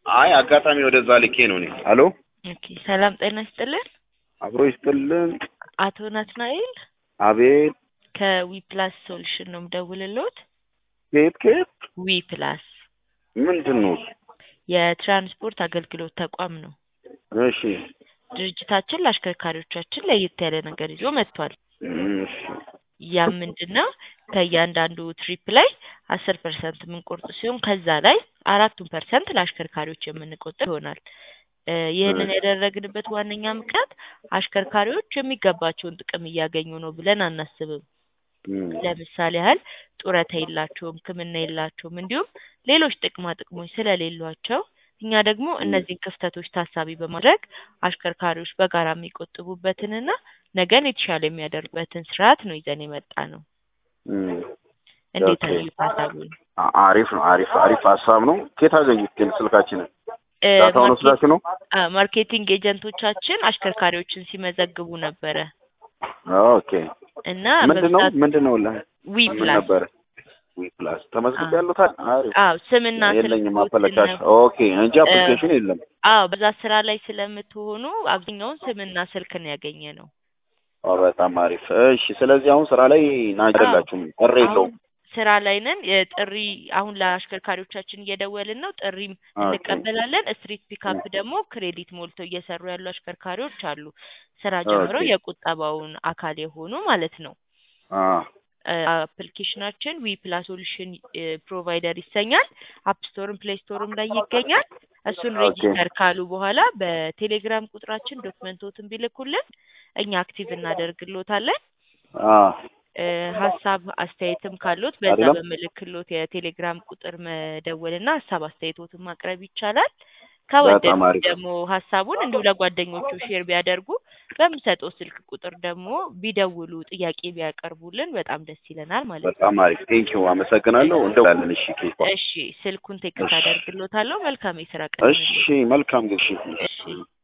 አይ አጋጣሚ ወደዛ ልኬ ነው እኔ። አሎ ኦኬ ሰላም ጤና ይስጥልን። አብሮ ይስጥልን። አቶ ናትናኤል አቤት። ከዊ ፕላስ ሶሉሽን ነው የምደውልልዎት። ከየት ከየት? ዊ ፕላስ ምንድን ነው? የትራንስፖርት አገልግሎት ተቋም ነው። እሺ ድርጅታችን ለአሽከርካሪዎቻችን ለየት ያለ ነገር ይዞ መጥቷል። እሺ ያም ምንድን ነው ከእያንዳንዱ ትሪፕ ላይ አስር ፐርሰንት የምንቆርጥ ሲሆን ከዛ ላይ አራቱን ፐርሰንት ለአሽከርካሪዎች የምንቆጥብ ይሆናል። እ ይህንን ያደረግንበት ዋነኛ ምክንያት አሽከርካሪዎች የሚገባቸውን ጥቅም እያገኙ ነው ብለን አናስብም። እም፣ ለምሳሌ ያህል ጡረታ የላቸውም፣ ሕክምና የላቸውም፣ እንዲሁም ሌሎች ጥቅማ ጥቅሞች ስለሌሏቸው እኛ ደግሞ እነዚህን ክፍተቶች ታሳቢ በማድረግ አሽከርካሪዎች በጋራ የሚቆጥቡበትንና ነገን የተሻለ የሚያደርጉበትን ስርዓት ነው ይዘን የመጣ ነው። እም። እንዴት ኦኬ። አዩት ሀሳቡን? አ- አሪፍ ነው። አሪፍ አሪፍ ሀሳብ ነው። ከየት አገኙት ግን ስልካችንን? እ ዳታውን ማርኬት- ወስዳችሁ ነው? አ ማርኬቲንግ ኤጀንቶቻችን አሽከርካሪዎችን ሲመዘግቡ ነበረ ኦኬ። እና ምንድን ነው በብዛት ምንድን ነው ላ ዊ ምን ፕላስ ነበረ? ዊ ፕላስ ተመዝግቤ አዎ። ያሉታል። አሪፍ አዎ ስምና የለኝም ስልኮትን አመለካች። ኦኬ እንጂ አፕሊኬሽን የለም። አዎ በዛ ስራ ላይ ስለምትሆኑ አብዛኛውን ስምና ስልክ ነው ያገኘ ነው። ኦ በጣም አሪፍ። እሺ፣ ስለዚህ አሁን ስራ ላይ ናችሁ አይደላችሁም? ጥሪ የለውም። አሁን ስራ ላይ ነን። የጥሪ አሁን ለአሽከርካሪዎቻችን እየደወልን ነው። ጥሪም ኦኬ። እንቀበላለን። ስትሪት ፒካፕ ደግሞ ክሬዲት ሞልተው እየሰሩ ያሉ አሽከርካሪዎች አሉ። ስራ ጀምረው ኦኬ። የቁጠባውን አካል የሆኑ ማለት ነው። አ አፕሊኬሽናችን ዊ ፕላስ ሶሉሽን ፕሮቫይደር ይሰኛል። አፕ ስቶርም ፕሌይ ስቶርም ላይ ይገኛል። እሱን ኦኬ። ሬጂስተር ካሉ በኋላ በቴሌግራም ቁጥራችን ዶክመንቶትን ቢልኩልን እኛ አክቲቭ እናደርግሎታለን። አ እ ሀሳብ አስተያየትም ካሉት በዛ አይደለም? በምልክሎት የቴሌግራም ቁጥር መደወልና ሀሳብ አስተያየቶትን ማቅረብ ይቻላል። በጣም ከወደዱ አሪፍ። ደግሞ ሀሳቡን እንዲሁ ለጓደኞቹ ሼር ቢያደርጉ በምሰጠው ስልክ ቁጥር ደግሞ ቢደውሉ ጥያቄ ቢያቀርቡልን በጣም ደስ ይለናል ማለት ነው። በጣም አሪፍ ቴንኪው፣ አመሰግናለሁ። እንደውላለን። እሺ ኬኳ። እሺ ስልኩን ቴክስት እሺ። አደርግሎታለሁ። መልካም የስራ ቀን እሺ፣ መልካም ግብሽ። እሺ